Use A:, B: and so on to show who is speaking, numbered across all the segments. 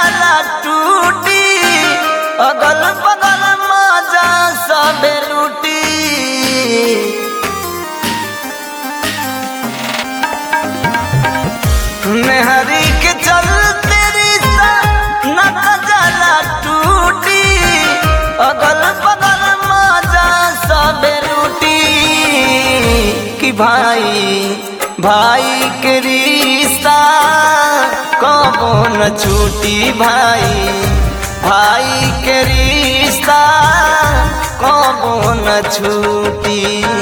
A: जाला टूटी अगल बगल मजा सबे लूटी मेहरी के चलते रिश्ता न जाला टूटी अगल बगल मजा सबे लूटी कि भाई भाई के रिश्ता कबो न छूटी भाई भाई के रिश्ता कबो न छूटी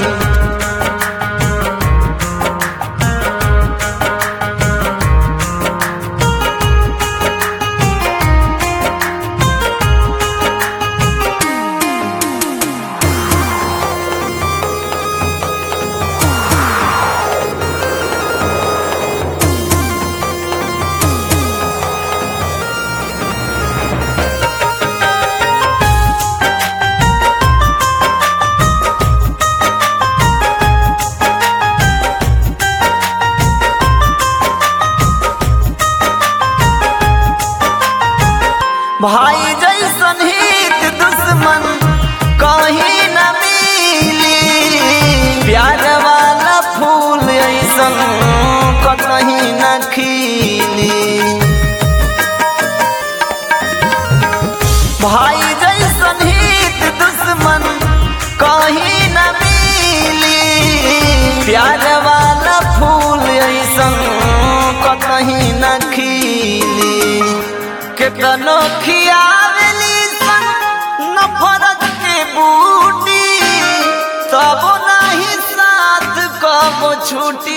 A: भाई जैसन हित दुश्मन कहीं न मिली प्यार वाला फूल ऐसन कहीं न खिली भाई जैसन हित दुश्मन कहीं न मिली प्यार वाला फूल ऐसन कहीं न खिली केतनो खियावली सन नफरत के बूटी तब नहीं साथ कब छूटी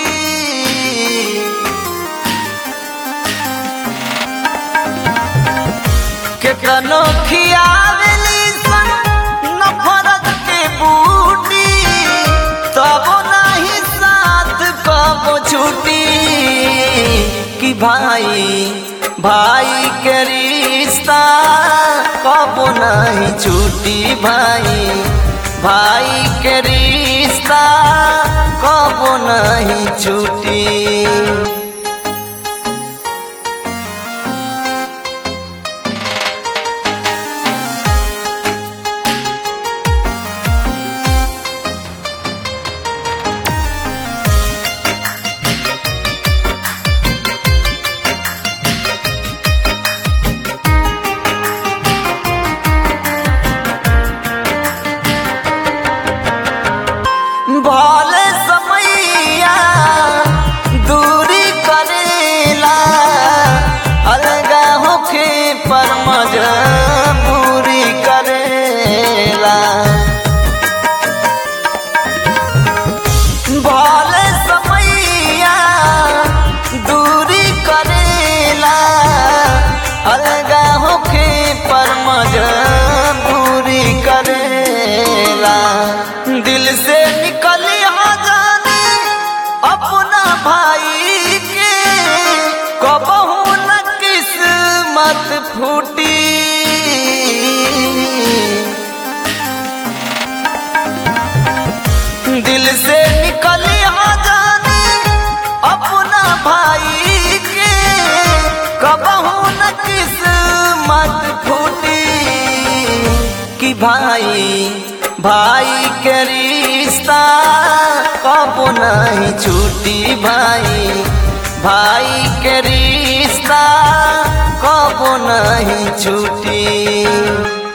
A: केतनो खियावली सन नफरत के बूटी तब नहीं साथ कब छूटी कि भाई भाई के रिश्ता कबो नहीं छूटी भाई भाई के रिश्ता कबो नहीं छूटी भले समैया दूरी करेला अलगा होके पर मजबूरी करेला भले समैया दूरी करेला अलगा होके पर मजबूरी करेला दिल से निकल जाने अपना भाई के कबहू न किस्मत फूटी दिल से निकल जाने अपना भाई के कबहू न किस्मत फूटी कि भाई भाई के रिश्ता कबो नहीं छूटी भाई भाई के रिश्ता कबो नहीं छूटी